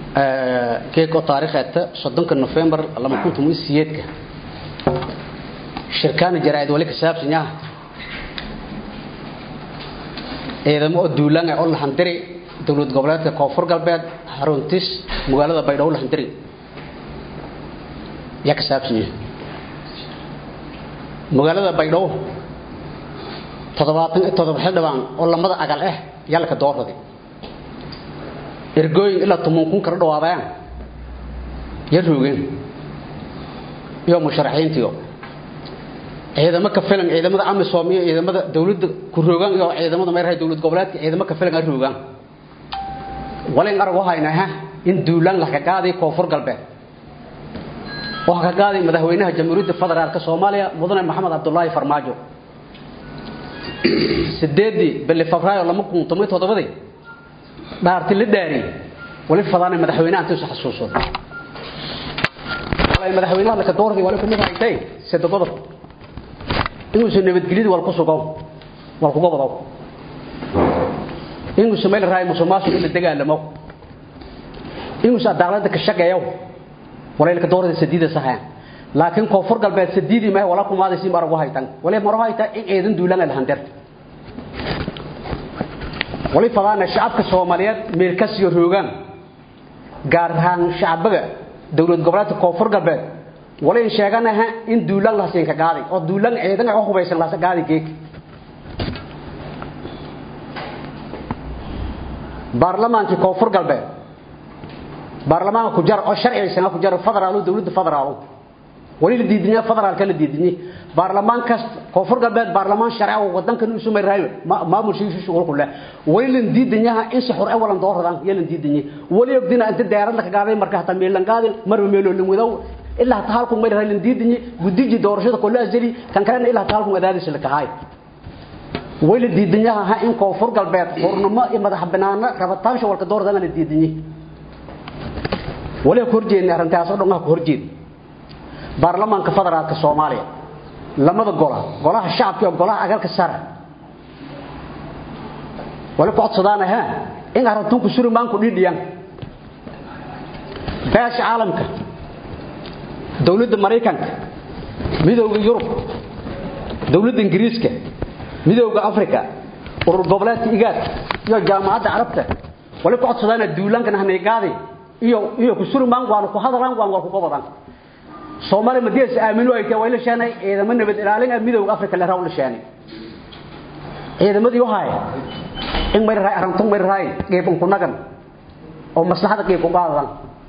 geeko taariikheedta soddonka nofembar lama kun toban siyeedka shirkaana jaraa'id wali ka saabsan yaha ciidamo oo duulaan oo lahandiri dowlad goboleedka koonfur galbeed haruntis magaalada baydhabo lahandiri yaa ka saabsan yahay magaalada baydhabo toddobaatan iyo toddoba xildhibaan oo lamada agal ah yaa laka doorraday ergooyin ilaa toban kun kala dhawaadayaan ya roogeen iyo musharaxiintiyo ciidamo ka filan ciidamada amisom iyo ciidamada dowladda ku roogaan iyo ciidamada meeraha dowlad goboleedka ciidamo ka filan ay roogaan walin arag waxayna ha in duulaan la ka qaaday koonfur galbeed waxa ka qaaday madaxweynaha jamhuuriyadda federaalka Soomaaliya mudane maxamed cabdullaahi farmaajo sideedii bili febraayo lama kun toban toddobadii dhaarti la dhaari wali fadaana madaxweynaha intuu xasuuso walaay madaxweynaha la ka doorday wali kumid haytay sadaqada inuu soo nabadgeliyada wal ku sugo wal ku gobado inuu sameeyay raay musuqmaasuq in la dagaalamo inuu sadaqada ka shaqeeyo walaay la ka doorday sadiida saxan laakiin koonfur galbeed sadiidii ma wala kumaada si mar waxa haytan walaay mar waxa hayta in eedan duulan la handir wali fadaana shacabka Soomaaliyeed meel ka sii roogan gaar ahaan shacabka dawlad goboleedka koonfur galbeed wali sheeganaha in duulan la siin ka qaaday oo duulan ciidan oo hubaysan la qaaday geek baarlamaanka koonfur galbeed baarlamaanka ku jar oo sharciisan ku jar federaal dawladda federaal wali la diidinaa federaalka la diidinay baarlamaankaas koonfur galbeed baarlamaan sharci oo wadankan uu sumay raayo maamulkiisu shughul ku leh wali la diidinaa in si xor ah walan dooradaan yeelan diidinay wali ogdina inta deerad la ka qaaday marka hata meelan qaadin mar meelo la wadaw ilaa tahaalku meel raayn diidinay gudiji doorashada kullu azali kan kalena ilaa tahaalku adaadis la kahay wali diidinaa ha in koonfur galbeed xornimo iyo madax banaana rabataan shawalka dooradaan la diidinay wali horjeedna arintaas oo dhan ku horjeed baarlamaanka federaalka Soomaaliya lamada gola golaha shacabka iyo golaha agalka sare wali ku codsadaan ha in arrintu ku surmaan ku dhidhiyaan baash caalamka dawladda Mareykanka midowga Yurub dawladda Ingiriiska midowga Afrika urur goboleedka IGAD iyo jaamacadda Carabta wali ku codsadaan duulaankan hanay qaaday iyo iyo ku surmaan waan ku hadalaan waan ku qobadaan Soomaali madiis aamino ay tahay wayla shaanay ciidamada nabad ilaalin midowga Afrika la rawl shaanay ciidamadii wahay in mar raay arantu mar raay geebun ku nagan oo maslaxada geeb ku qaadan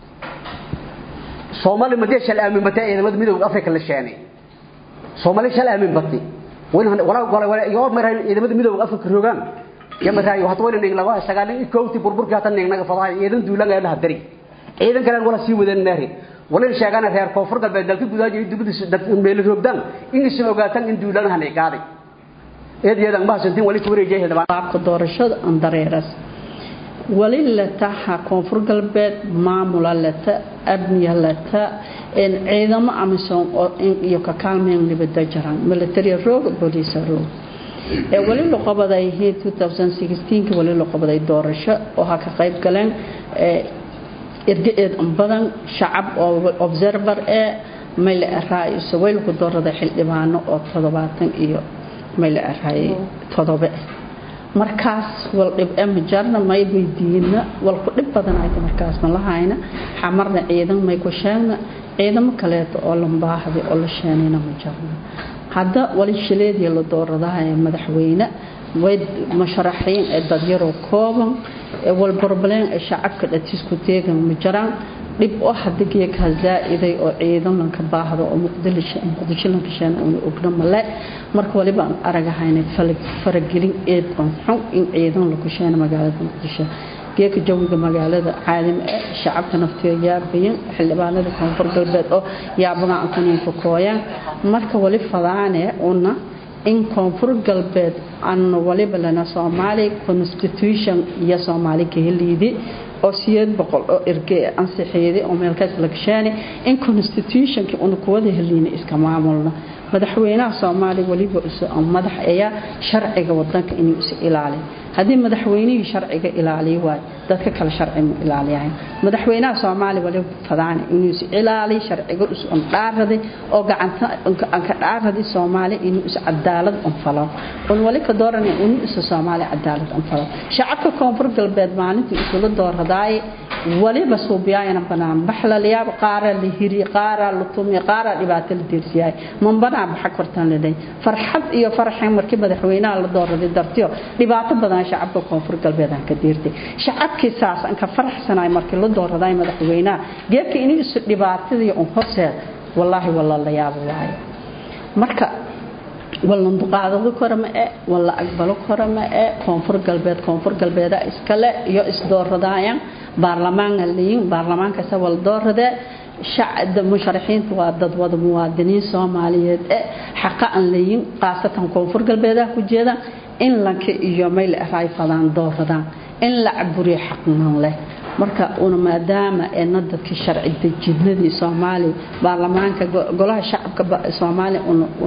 Soomaali madiis shal aamin batay ciidamada midowga Afrika la shaanay Soomaali shal aamin batay wala wala wala iyo mar raay ciidamada midowga Afrika rogan ya mar raay waxa wayna ning laga sagaalin koowti burburka hatan ning naga faday ciidan duulan ay la hadari ciidan kale wala sii wadan naari wala sheegana reer koonfur galbeed dalka gudaha iyo dibadiisa dad meel roogdan in isu ogaatan in duulanahan ay qaaday eedayadan ma hasantin wali ku wareejay baabka doorashada andareeras wali la taha koonfur galbeed maamula lata abniya lata in ciidamo amisom oo iyo ka kaalmeen nibada jaran military roog police roog ee wali la qabaday 2016 wali la qabaday doorasho oo ha ka qayb galeen ee irgeed badan shacab oo observer ee meel raay sawil ku doorada xildhibaano oo 70 iyo meel raay todoba markaas wal dhib am jarna may weydiina wal ku dhib badan ay markaas ma lahayna xamarna ciidan may ku sheegna ciidan kale oo lambaahday oo la sheenayna ma jarna hadda wali shileedii la dooradaha ee madaxweyne way masharaxiin ee dad yar oo kooban wal problem ee shacabka dhatisku teegan ma jiraan dib oo hadigii ka zaa'iday oo ciidan ka baahdo oo muqdisho muqdisho la kashan oo ogna male marka waliba aan aragahaynay faragelin eed xun in ciidan la kusheena magaalada muqdisho geeka jawiga magaalada caalim ee shacabka naftiga yaabayan xildhibaanada koonfur galbeed oo yaabaga aan ku kooyaan marka wali fadaane una in koonfur galbeed aan waliba lana Soomaali constitution iyo Soomaali ka heliidi oo siyeed boqol oo ergey ansixiyay oo meelkaas la gashaanay in constitution ki uu ku wada heliina iska maamulna madaxweynaha Soomaali waliba uu madax ayaa sharciga wadanka inuu is ilaaliyo haddii madaxweynihii sharciga ilaaliyo waayo dadka kale sharci ma ilaaliyahayn madaxweynaha soomaaliya wali fadaane inuu is ilaaliyo sharciga is un dhaaraday oo gacanta anka dhaaraday soomaaliya inuu is cadaalad unfalo un wali ka dooranaya inuu isa soomaaliya cadaalad unfalo shacabka koonfur galbeed maalintii isula dooradaaye waliba suubiyaayana banaan baxlalayaab qaara la hiri qaara la tumi qaara dhibaato la deersiyaay man banaan baxa kortan leeday farxad iyo faraxin markii madaxweynaha la dooraday dartiyo dhibaato badan shacabka koonfur galbeed aan ka deertay shacabkii saas aan ka faraxsanaay markii la dooraday madaxweynaha geedka inuu isu dhibaatadii un horseed wallaahi walla la yaabo waayo marka walla duqaadado kora ma e walla aqbalo kora ma e koonfur galbeed koonfur galbeeda iskale iyo isdooradaayan baarlamaanka leeyin baarlamaankaasa wala dooradee shacda musharaxiinta waa dad wada muwaadiniin soomaaliyeed e xaqa aan leeyin khaasatan koonfur galbeedaha ku jeedaan in lanka iyo mayl eraay fadaan dooradaan in la caburiyo xaqnan leh marka una maadaama eena dadkii sharci dejinadii soomaaliya baarlamaanka golaha shacabka soomaaliya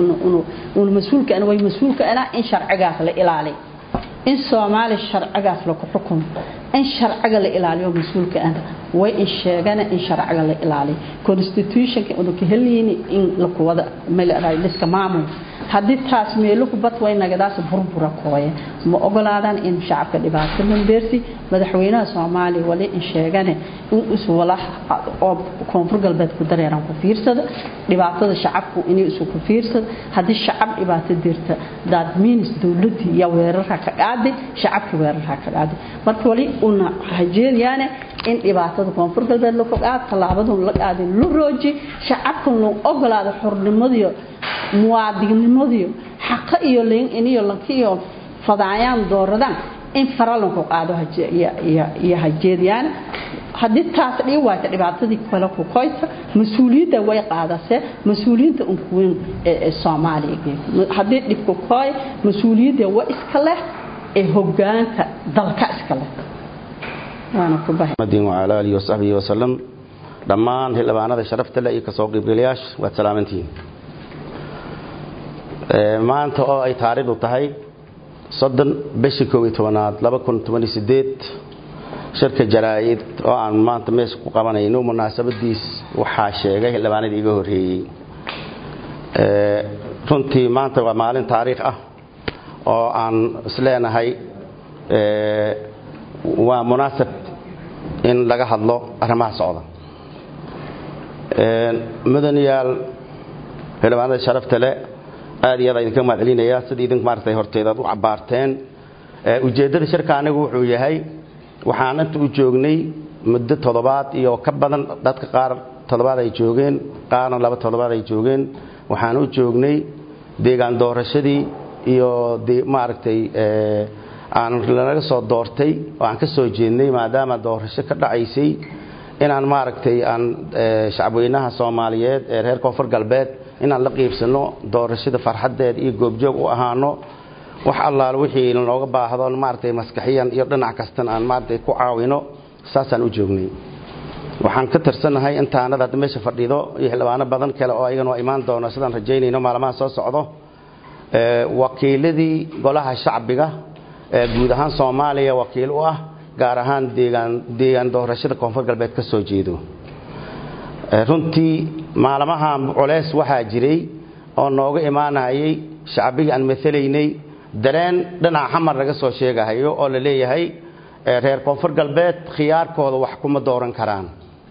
una mas-uulka way mas-uulka anaa in sharcigaas la ilaaliyo in soomaaliya sharcigaas laku xukumo in sharciga la ilaaliyo mas-uulka ana way in sheegana in sharciga la ilaaliyo constitutionka una ka heliyni in lakuwada malaraay liska maamul haddii taas meeluhu bad way nagadaas burbura kooye ma ogolaadaan in shacabka dhibaato lambeersi madaxweynaha soomaaliya wali in sheegane in isu wala oo koonfur galbeed ku dareeran ku fiirsada dhibaatada shacabku inay isu ku fiirsada haddii shacab dhibaato dirta daad miinis dowladii iyo weerarha ka qaaday shacabkii weerarha ka qaaday marka wali una hajeediyaane in dhibaatada koonfur galbeed laku qaad tallaabadun la qaaday la rooji shacabkan loo ogolaado xornimadiyo muwaadinimadiyo xaqa iyo leyn iniyo lankiyo fadaayaan dooradaan in faralanku qaado iyo hajeediyaan haddii taas dhii waayta dhibaatadii kale ku koyta mas-uuliyadda way qaadasee mas-uuliyiinta unkuweyn ee soomaaliya haddii dhibku kooy mas-uuliyadda waa iska leh ee hogaanka dalka iska leh wala alihi wasaxbihi wasalam dhammaan xildhibaanada sharafta leh iyo kasoo qiibgalayaasha waad salaamantihiin maanta oo ay taariikhdu tahay soddon bishii koob iyo tobanaad laba kun toban iyo sideed shirka jaraa'id oo aan maanta meesha ku qabanayno munaasabadiis waxaa sheegay xildhibaanadii iga horreeyey runtii maanta waa maalin taariikh ah oo aan isleenahay waa munaasab in laga hadlo arrimaha socda mudanayaal xildhibaanada sharafta le aad iyo aad idinka mahad celinaya sida idink maaragtay horteed aad u cabbaarteen ujeeddada shirka anigu wuxuu yahay waxaan inta u joognay muddo toddobaad iyo ka badan dadka qaar toddobaad ay joogeen qaarna laba toddobaad ay joogeen waxaan u joognay deegaan doorashadii iyo maaragtay aan lanaga soo doortay oo aan ka soo jeednay maadaama doorasho ka dhacaysay inaan maaragtay aan shacabweynaha soomaaliyeed ee reer koonfur galbeed inaan la qiibsano doorashada farxaddeed iyo goobjoog u ahaano wax allaal wixii looga baahdo maaragtay maskaxiyan iyo dhinac kastan aan maaragtay ku caawino saasaan u joognay waxaan ka tirsanahay intaanad hadda meesha fadhido iyo xildhibaano badan kale oo ayagana waa imaan doono sidaan rajaynayno maalmaha soo socdo wakiiladii golaha shacbiga ee guud ahaan soomaaliya wakiil u ah gaar ahaan deegaan deegaan doorashada koonfur galbeed ka soo jeedo runtii maalmaha culeys waxaa jiray oo nooga imaanayay shacbigii aan maalaynay dareen dhinaca xamar laga soo sheegahayo oo la leeyahay reer koonfur galbeed khiyaarkooda wax kuma dooran karaan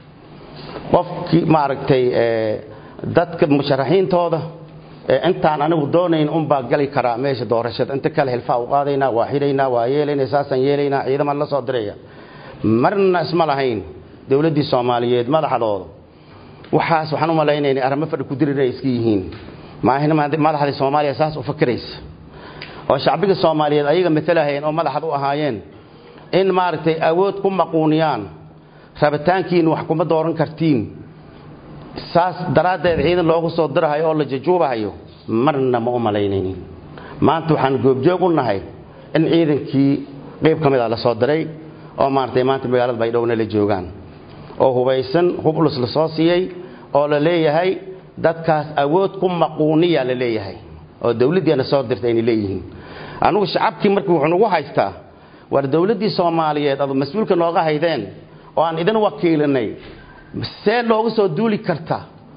qofkii maaragtay dadka musharaxiintooda intaan anigu doonayn unbaa gali karaa meesha doorashada inta kale hilfaa u qaadaynaa waa xidhaynaa waa yeelaynaa saasaan yeelaynaa ciidamaan la soo diraya marna isma lahayn dowladdii soomaaliyeed madaxdooda waxaas waxaan u malaynayna arrimo fadhi ku dirir ay iska yihiin maahina madaxdii soomaaliya saas u fakiraysa oo shacbiga soomaaliyeed ayaga matalahayeen oo madaxad u ahaayeen in maaragtay awood ku maquuniyaan rabitaankiina wax kuma dooran kartiin saas daraaddeed ciidan loogu soo dirahayo oo la jajuubahayo marna ma u malaynaynin maanta waxaan goobjoog u nahay in ciidankii qayb ka mid a la soo diray oo maaragtay maanta magaalada baydhowna la joogaan oo hubaysan hublus la soo siiyey oo la leeyahay dadkaas awood ku maquuniya la leeyahay oo dawladdiina soo dirtay ayna leeyihiin anugu shacabkii markii wuxuu nagu haystaa war dowladdii soomaaliyeed adu mas-uulka nooga haydeen oo aan idin wakiilinay see looga soo duuli karta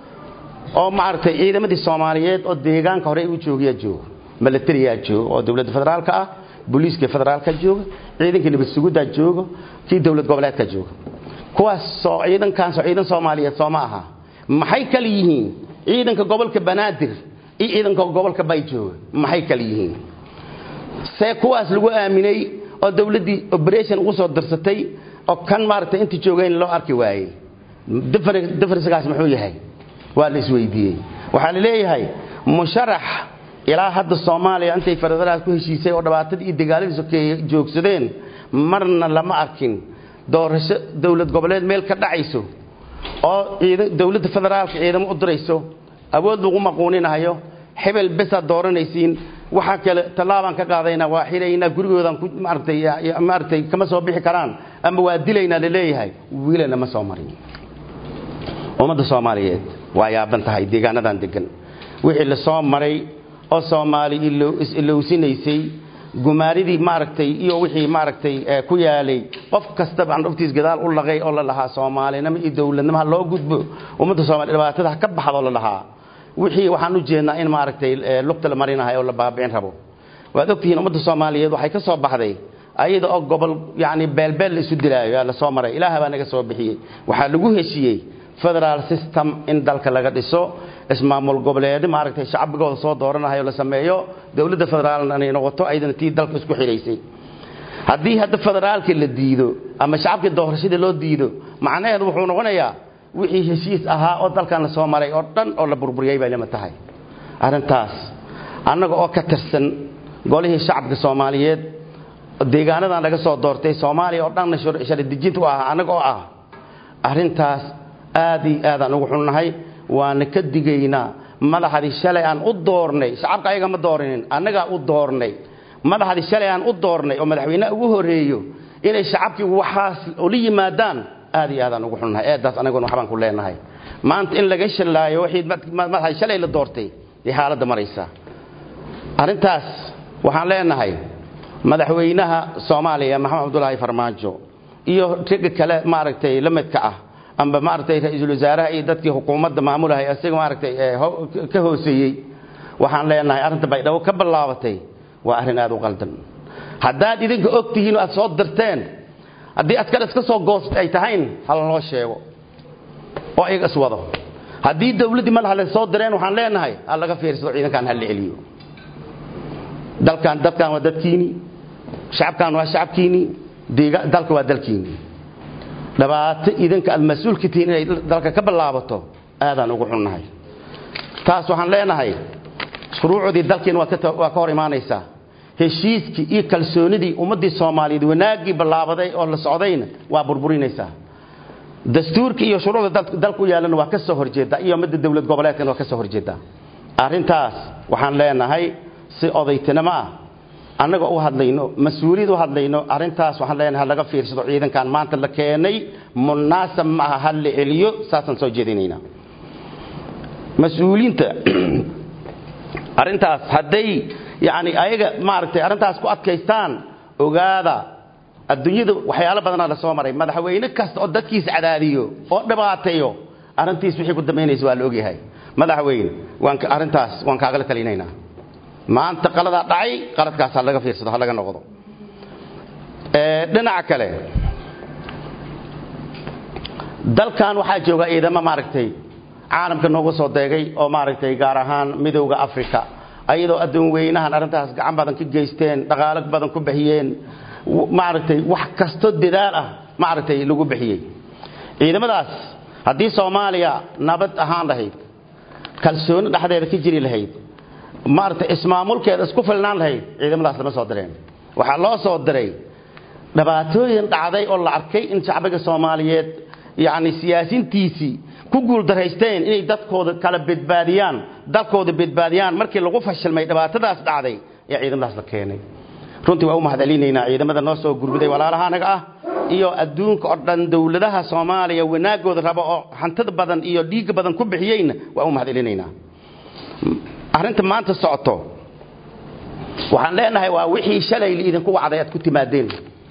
oo maaragtay ciidamadii soomaaliyeed oo deegaanka hore u joogayaa jooga milatariyaa jooga oo dowladda federaalka ah booliiska federaalka jooga ciidankii nabad suguddaa jooga kii dowlad goboleedka jooga kuwaas soo ciidankaasoo ciidan soomaaliyeed soo ma aha maxay kala yihiin ciidanka gobolka banaadir iyo ciidanka gobolka bay jooga maxay kala yihiin see kuwaas lagu aaminay oo dowladdii operation ugu soo dirsatay oo kan maaragtay inta joogayn loo arki waayey differencekaas muxuu yahay waa la isweydiiyey waxaa la leeyahay musharax ilaa hadda soomaaliya intay federaalka ku heshiisay oo dhibaatadii iyo dagaaladii sokeeye joogsadeen marna lama arkin doorasho dowlad goboleed meel ka dhacayso oo dowladda federaalka ciidamo u dirayso awood lagu maquuninahayo hebel besaad dooranaysiin waxaa kale tallaabaan ka qaadaynaa waa xiraynaa gurigoodan maaragtay maaragtay kama soo bixi karaan ama waa dilaynaa la leeyahay wiilana ma soo marin ummadda soomaaliyeed waa yaaban tahay deegaanadan degan wixii la soo maray oo soomaali ilowsinaysay gumaaridii maaragtay iyo wixii maaragtay ku yaalay qof kastaba andhuftiis gadaal u laqay oo la lahaa soomaalinimo iyo dowladnimo ha loo gudbo ummadda soomaliya dhibaatada ha ka baxdo la lahaa wixii waxaan u jeednaa in maaragtay lugta la marinahay oo la baabicin rabo waad ogtihiin ummadda soomaaliyeed waxay ka soo baxday ayada oo gobol yani beelbeel la isu dilaayo yaa la soo maray ilaaha baa naga soo bixiyey waxaa lagu heshiiyey federal system in dalka laga dhiso ismaamul goboleedi maaragtay shacbigooda soo dooranahayo la sameeyo dowladda federaalna inay noqoto ayadana tii dalka isku xidhaysay haddii hadda federaalka la diido ama shacabkii doorashadii loo diido macnaheedu wuxuu noqonayaa wixii heshiis ahaa oo dalkan la soo maray oo dhan oo la burburiyey bay lama tahay arrintaas annaga oo ka tirsan golihii shacabka soomaaliyeed deegaanadan laga soo doortay soomaaliya oo dhanna sharidejinta u ah annaga oo ah arrintaas aad iyo aadaan ugu xunnahay waana ka digaynaa madaxdii shalay aan u doornay shacabka ayaga ma doorinin annagaa u doornay madaxdii shalay aan u doornay oo madaxweyneha ugu horeeyo inay shacabkii waxaas ula yimaadaan aad iyo aadaan ugu xunnahay eedaas anaguna waxbaan ku leenahay maanta in laga shallaayo wixii madaxdii shalay la doortay ee xaaladda maraysaa arrintaas waxaan leenahay madaxweynaha soomaaliya maxamed cabdulaahi farmaajo iyo ragga kale maaragtay la midka ah amba maaragtay ra-iisul wasaaraha iyo dadkii xukuumadda maamulahay isaga maaragtay ka hooseeyey waxaan leenahay arrinta baydhabo ka ballaabatay waa arrin aad u qaldan haddaad idinka og tihiin aad soo dirteen haddii askar iska soo goost ay tahayn hala noo sheego oo iyaga iswado haddii dowladdii madaxa la soo direen waxaan leenahay ha laga fiirsado ciidankan ha la celiyo dalkan dadkan waa dadkiini shacabkan waa shacabkiini dalka waa dalkiini dhibaato idinka aad mas-uulka tihiin inay dalka ka ballaabato aadaan ugu xunnahay taas waxaan leenahay shuruucdii dalkiina waa ka hor imaanaysaa heshiiskii iyo kalsoonidii ummaddii soomaaliyeed wanaaggii ballaabaday oo la socdayna waa burburinaysaa dastuurka iyo shuruucda dalku yaallana waa ka soo horjeeddaa iyo midda dowlad goboleedkana waa ka soo horjeeddaa arrintaas waxaan leenahay si odaytinimo ah annagoo u hadlayno mas-uuliyad u hadlayno arrintaas waxaan leenahay ha laga fiirsado ciidankan maanta la keenay munaasab ma aha ha la celiyo saasaan soo jeedinaynaa mas-uuliyiinta arrintaas hadday yacni ayaga maaragtay arrintaas ku adkaystaan ogaada adduunyada waxyaalo badanaa la soo maray madaxweyne kasta oo dadkiisa cadaadiyo oo dhibaateeyo arrintiis wixii ku dambaynaysa waa la ogyahay madaxweyne waan arrintaas waan kaagala talinaynaa maanta qaladaa dhacay qaladkaas ha laga fiirsado ha laga noqdo dhinaca kale dalkan waxaa jooga ciidamo maaragtay caalamka noogu soo deegay oo maaragtay gaar ahaan midowda africa ayadoo addoon weynahan arrintaas gacan badan ka geysteen dhaqaalo badan ku bixiyeen maaragtay wax kasto dadaal ah maaragtay lagu bixiyey ciidamadaas haddii soomaaliya nabad ahaan lahayd kalsooni dhexdeeda ka jiri lahayd maaragtay ismaamulkeeda isku filnaan lahayd ciidamadaas lama soo direen waxaa loo soo diray dhibaatooyin dhacday oo la arkay in shacbiga soomaaliyeed yacni siyaasiintiisii ku guuldaraysteen inay dadkooda kala badbaadiyaan dalkooda badbaadiyaan markii lagu fashilmay dhibaatadaas dhacday ee ciidamadaas la keenay runtii waa u mahadcelinaynaa ciidamada noo soo gurguday walaalaha anaga ah iyo adduunka oo dhan dowladaha soomaaliya wanaagooda raba oo hantida badan iyo dhiigga badan ku bixiyeyna waa u mahadcelinaynaa arrinta maanta socoto waxaan leenahay waa wixii shalay idinku wacday aad ku timaadeen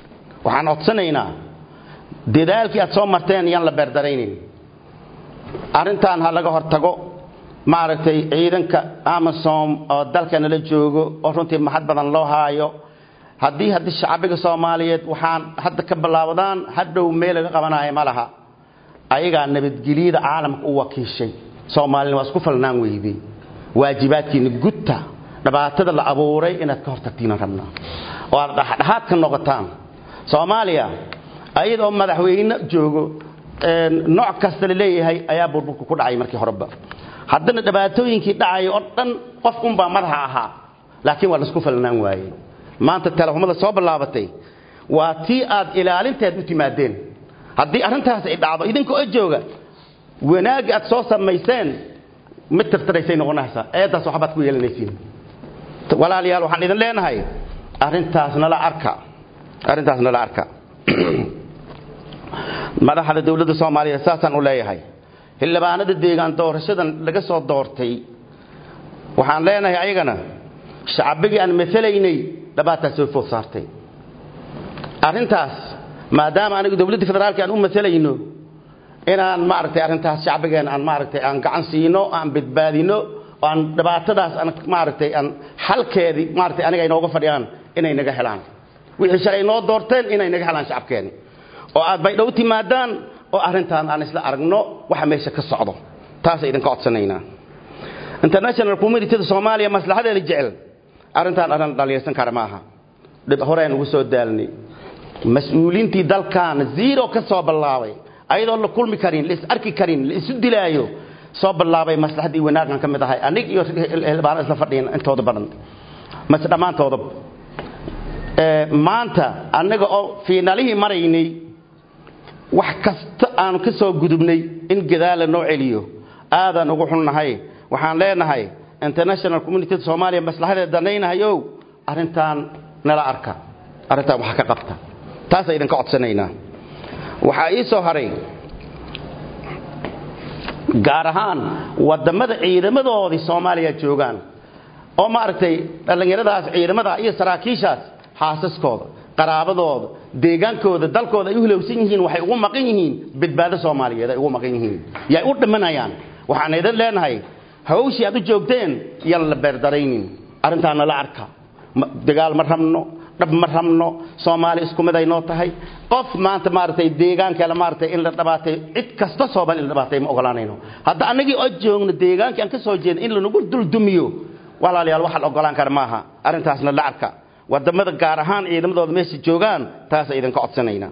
waxaan codsanaynaa dadaalkii aad soo marteen yaan la beerdaraynin arrintan ha laga hortago maaragtay ciidanka amasom oo dalka nala joogo oo runtii maxad badan loo haayo haddii haddii shacbiga soomaaliyeed waxaan hadda ka bilaabdaan hadhow meel laga qabanayo ma laha ayagaa nabadgelyada caalamka u wakiishay soomaalina waa isku falnaan weydey waajibaadkiina gudta dhibaatada la abuuray inaad ka hortagtiina rabnaa oo aad dhexdhexaad ka noqotaan soomaaliya ayadoo madaxweyne joogo nooc kasta la leeyahay ayaa burburka ku dhacay markii horeba haddana dhibaatooyinkii dhacay oo dhan qof unbaa madaxa ahaa laakiin waa laisku falnaan waayey maanta teleefomada soo bilaabatay waa tii aad ilaalinteed u timaadeen haddii arrintaas ay dhacdo idinkoo jooga wanaagga aad soo samayseen mid tirtiraysay noqonaysaa eedaas waxbaad ku yeelanaysiin walaalayaal waxaan idin leenahay arrintaas nala arka arrintaas nala arka madaxda dowladda soomaaliya saasaan u leeyahay xildhibaanada deegaan doorashadan laga soo doortay waxaan leenahay ayagana shacbigii aan matalaynay dhibaataa soo food saartay arrintaas maadaama anigu dowladda federaalka aan u matalayno inaan maaragtay arrintaas shacbigeen aan maaragtay aan gacan siino aan badbaadino oo aan dhibaatadaas aan maaragtay aan xalkeedii maaragtay aniga ay nooga fadhiyaan inay naga helaan wixii shalay noo doorteen inay naga helaan shacabkeeni oo aad bay dhow timaadaan oo arrintaan aan isla aragno waxa meesha ka socdo taasay idinka codsanaynaa international communityda soomaaliya maslaxadeeda jecel arrintaan arrin dhaliirsan kara maaha dhib horeen ugu soo daalnay mas-uuliintii dalkan zero ka soo bilaabay ayadoo la kulmi karin la is arki karin la isu dilaayo soo bilaabay maslaxadii wanaaggan ka mid ahay anig iyo xildhibaan isla fadhiyan intooda badan mase dhammaantooda maanta annaga oo fiinalihii maraynay wax kasta aanu ka soo gudubnay in gadaala noo celiyo aadaan ugu xunnahay waxaan leenahay international community soomaaliya maslaxadeed danaynahayow arrintaan nala arka arrintaan wax ka qabta taasa idinka codsanaynaa waxaa ii soo haray gaar ahaan wadamada ciidamadoodii soomaaliya joogaan oo maaragtay dhallinyaradaas ciidamada iyo saraakiishaas xaasaskooda qaraabadooda deegaankooda dalkooda ay u hilowsan yihiin waxay ugu maqan yihiin badbaado soomaaliyeed ay ugu maqan yihiin yay u dhimanayaan waxaan idin leenahay hawshii aad u joogteen yan la beerdaraynin arrintaana la arka dagaal ma rabno dhab ma rabno soomaali isku mid ay noo tahay qof maanta maaragtay deegaankeela maaragtay in la dhabaatay cid kasta sooban in la dhabaatay ma ogolaanayno hadda annagii oo joogno deegaankii aan ka soo jeedin in lanagu duldumiyo walaalayaal waxa la ogolaan kara maaha arrintaasna la arka wadamada gaar ahaan ciidamadooda meesha joogaan taasa idinka codsanaynaa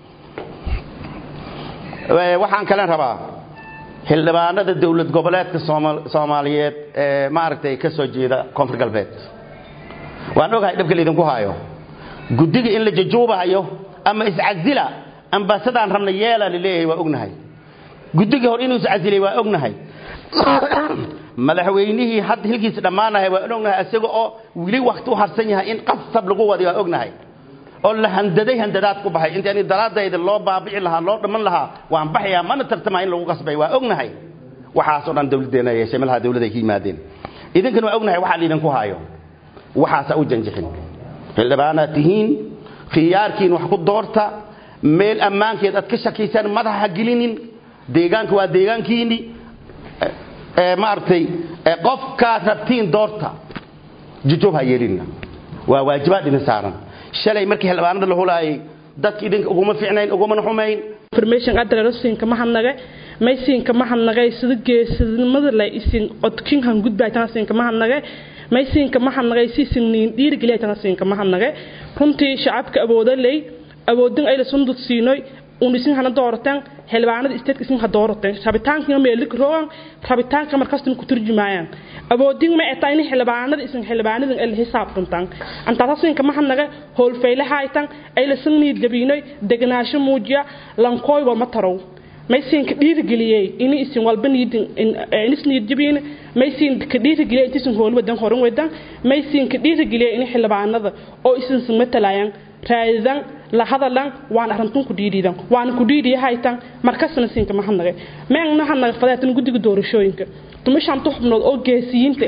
waxaan kalen rabaa xildhibaanada dowlad goboleedka soomaaliyeed ee maaragtay ka soo jeeda koonfur galbeed waan ogahay dhibka laydinku haayo guddiga in la jajuubahayo ama iscasila ambasadaan rabna yeela laleeyahay waa ognahay guddigii hore inuu iscasilay waa ognahay madaxweynihii hadda hilkiisa dhammaanahay waan ognahay isaga oo weli wakti u harsan yahay in qasab lagu wadi waa ognahay oo la handaday handadaad ku baxay intaani daraadayda loo baabici lahaa loo dhamman lahaa waan baxayaa mana tartamaa in lagu qasbay waa ognahay waxaasoo dhan dawladdeena yeeshay malaha dawladda ay ka yimaadeen idinkana waa ognahay waxaa laydinku haayo waxaasa u janjixin xildhibaanaad tihiin khiyaarkiin wax ku doorta meel ammaankeed aad ka shakiysaan madaxa ha gelinin deegaanka waa deegaankiini maaragtay qofkaad rabtiin doorta jujub ha yeelina waa waajibaad idin saaran shalay markii xildhibaanada la hulaayay dadka idinka uguma ficnayn ugumana xumayn information adresinka mahadnaga maysinka mahadnagay sida geesinimada la isin odkinhan gudbaytansinka mahadnagay maysinka mahadnagay siisiniin dhiirigeliyatansinka mahadnagay runtii shacabka awooda ley awoodin ayla sundud siinoy un isin hana dooratan xildhibaanada isteedka isin ha dooratan rabitaanka meelik rogan rabitaanka markastan ku turjumayaan awoodin ma eta in xildhibaanada isin xildhibaanadan ay la xisaabtantan antaasasinka mahadnaga howlfayle haytan ay la sanniid gabiinoy deganaasho muujiya lankooy walma tarow maysinka dhiirigeliyey ini isin walba niidnisniid jabiin maysinka dhiirigeliyey intiisin hool wadan horan wadan maysinka dhiirigeliyey ini xildhibaanada oo isinsin matalayan raadidan la hadalan waan arintun ku dhiidhiidan waana ku dhiidhiya haytan markasna sinka mahadnagay meengna hadnaga fadeetan guddiga doorashooyinka tumashan xubnood oo geesiyiinta eh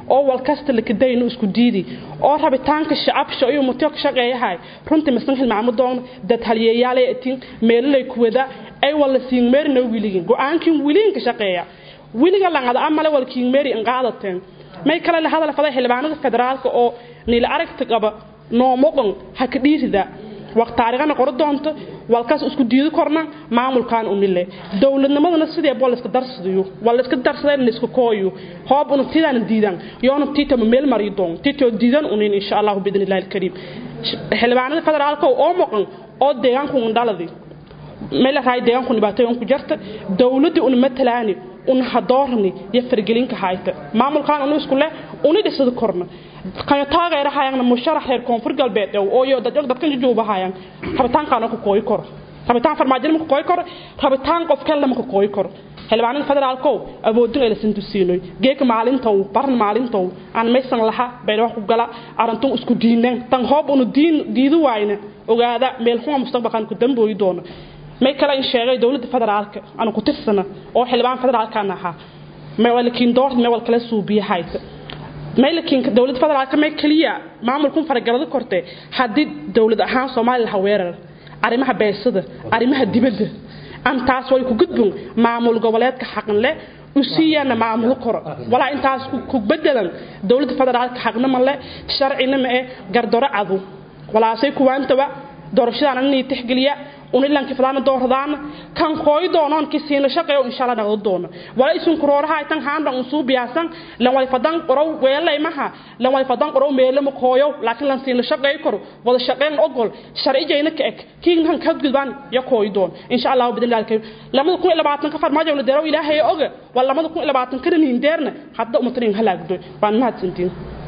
oo walkasta lakadaynu isku diidi oo rabitaanka shacabsha iyo mutyo ka shaqeeyahay runtii masan hilmaamo doon dad halyeeyaalay atin meelay kuwada ay wala siin meerna wiligin go'aankin wiligin ka shaqeeya wiliga langada amale walkiin meeri in qaadateen may kale la hadal faday xildhibaanada federaalka oo niil aragta qaba noomoqon ha ka dhiirida waqti taariikhana qoro doonto walkaas isku diidi korna maamulkan unile dowladnimadana sidee boo layska darsadayo waa layska darsadeen layska kooyo hoob una tidaan diidan yoona tiitama meel mari doon tiitoo diidan unin insha allahu biidni illahi alkariim xildhibaanada federaalka oo moqon oo deegaanku undhaladi meel raay deegaanku dhibaatooyin ku jirta dowladda una matalaani una hadoorni iyo fargelinka hayta maamulkan unu isku leh uni dhisada korna kan taageera hayaan musharax reer koonfur galbeed oo iyo dad dadkan jujuuba hayaan rabitaankan ku kooy kor rabitaan farmaajin ku kooy kor rabitaan qof kale ma ku kooy kor xildhibaanada federaalko awoodin ay la sintusiinoy geeka maalintow baran maalintow aan maysan laha bayr wax ku gala arantun isku diineen tan hoob unu diin diidu waayna ogaada meel xuma mustaqbalkan ku dambooyi doono may kale in sheegay dowladda federaalka aan ku tirsana oo xildhibaan federaalkan ahaa may walakiin door may wal kala suubiya hayta may lakiin dowladda federaalka may kaliya maamulkun faragalada korte haddii dowlad ahaan soomaaliya laha weerar arrimaha beesada arrimaha dibadda antaas way ku gudbun maamul goboleedka xaqan leh usiiyana maamulo koro walaa intaas ku bedelan dowladda federaalka xaqna ma le sharcina ma eh gardoro cadu walaasay kuwaantaba doorashadaan inay tixgeliya unilanki fadana dooradaan kan kooy doonoon ki siina shaqeeyo insha Allah naqdo doono wala isun kurooraha tan haanda un suu biyaasan lan way fadan qorow weelay maha lan way fadan qorow meelo ma kooyo laakiin lan siina shaqeey karo wada shaqeyn ogol sharci jeeyna ka ek kiin han ka gudbaan ya kooy doon insha Allah bidin laalkay lamada ku ilabaatan ka farmaajo la deero ilaahay oga wala lamada ku ilabaatan ka nin deerna hadda umtrin halaagdo baan mahadsantiin